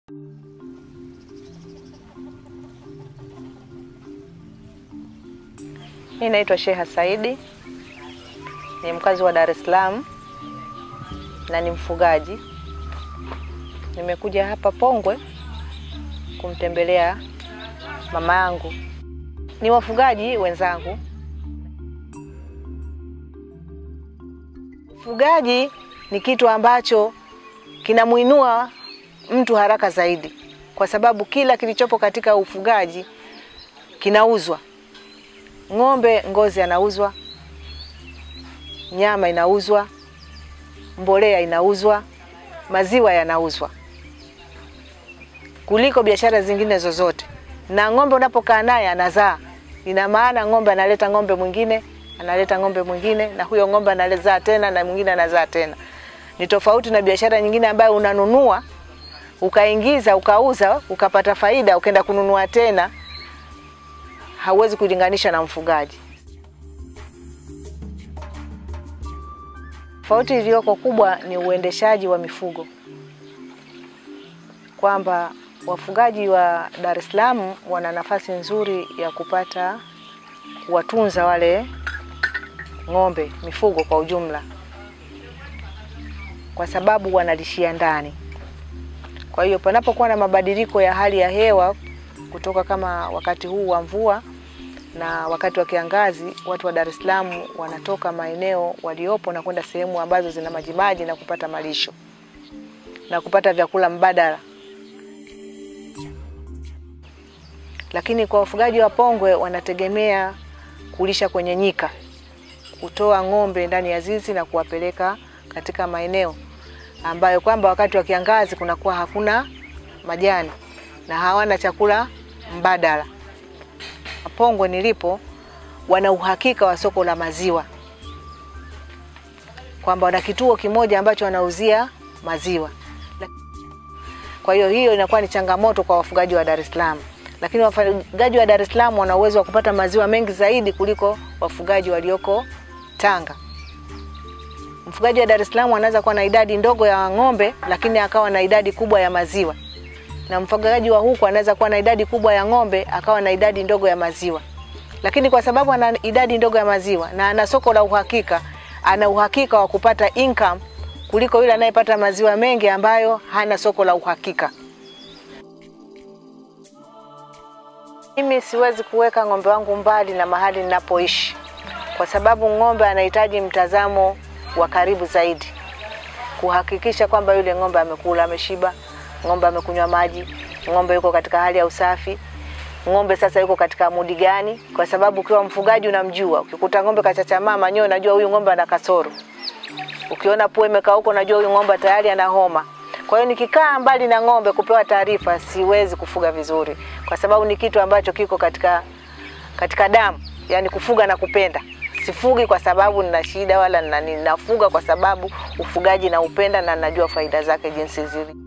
Mimi naitwa Sheha Saidi, ni mkazi wa Dar es Salaam na ni mfugaji. Nimekuja hapa Pongwe kumtembelea mama yangu. Ni wafugaji wenzangu. Ufugaji ni kitu ambacho kinamuinua mtu haraka zaidi, kwa sababu kila kilichopo katika ufugaji kinauzwa. Ng'ombe ngozi anauzwa, nyama inauzwa, mbolea inauzwa, maziwa yanauzwa kuliko biashara zingine zozote. Na ng'ombe unapokaa naye anazaa, ina maana ng'ombe analeta ng'ombe mwingine, analeta ng'ombe mwingine, na huyo ng'ombe anazaa tena na mwingine anazaa tena. Ni tofauti na biashara nyingine ambayo unanunua ukaingiza ukauza ukapata faida ukaenda kununua tena, hauwezi kulinganisha na mfugaji. Tofauti iliyoko kubwa ni uendeshaji wa mifugo, kwamba wafugaji wa Dar es Salaam wana nafasi nzuri ya kupata kuwatunza wale ng'ombe, mifugo kwa ujumla, kwa sababu wanalishia ndani. Kwa hiyo panapokuwa na mabadiliko ya hali ya hewa kutoka kama wakati huu wa mvua na wakati wa kiangazi, watu wa Dar es Salaam wanatoka maeneo waliopo na kwenda sehemu ambazo zina majimaji na kupata malisho na kupata vyakula mbadala. Lakini kwa wafugaji wa Pongwe wanategemea kulisha kwenye nyika, kutoa ng'ombe ndani ya zizi na kuwapeleka katika maeneo ambayo kwamba wakati wa kiangazi kunakuwa hakuna majani na hawana chakula mbadala. Pongwe nilipo wana uhakika wa soko la maziwa, kwamba wana kituo kimoja ambacho wanauzia maziwa. Kwa hiyo hiyo inakuwa ni changamoto kwa wafugaji wa Dar es Salaam, lakini wafugaji wa Dar es Salaam wana uwezo wa kupata maziwa mengi zaidi kuliko wafugaji walioko Tanga. Mfugaji wa Dar es Salaam anaweza kuwa na idadi ndogo ya ng'ombe lakini akawa na idadi kubwa ya maziwa, na mfugaji wa huku anaweza kuwa na idadi kubwa ya ng'ombe akawa na idadi ndogo ya maziwa. Lakini kwa sababu ana idadi ndogo ya maziwa na ana soko la uhakika, ana uhakika wa kupata income kuliko yule anayepata maziwa mengi ambayo hana soko la uhakika. Mimi siwezi kuweka ng'ombe wangu mbali na mahali ninapoishi, kwa sababu ng'ombe anahitaji mtazamo wa karibu zaidi, kuhakikisha kwamba yule ng'ombe amekula, ameshiba, ng'ombe amekunywa maji, ng'ombe yuko katika hali ya usafi, ng'ombe sasa yuko katika mudi gani, kwa sababu ukiwa mfugaji unamjua. Ukikuta ng'ombe kachachamaa manyoya, unajua huyu ng'ombe ana kasoro. Ukiona pua imekaa huko, unajua huyu ng'ombe tayari ana homa. Kwa hiyo nikikaa mbali na ng'ombe kupewa taarifa, siwezi kufuga vizuri, kwa sababu ni kitu ambacho kiko katika katika damu, yani kufuga na kupenda. Sifugi kwa sababu nina shida, wala ninafuga kwa sababu ufugaji naupenda na najua faida zake jinsi zilivyo.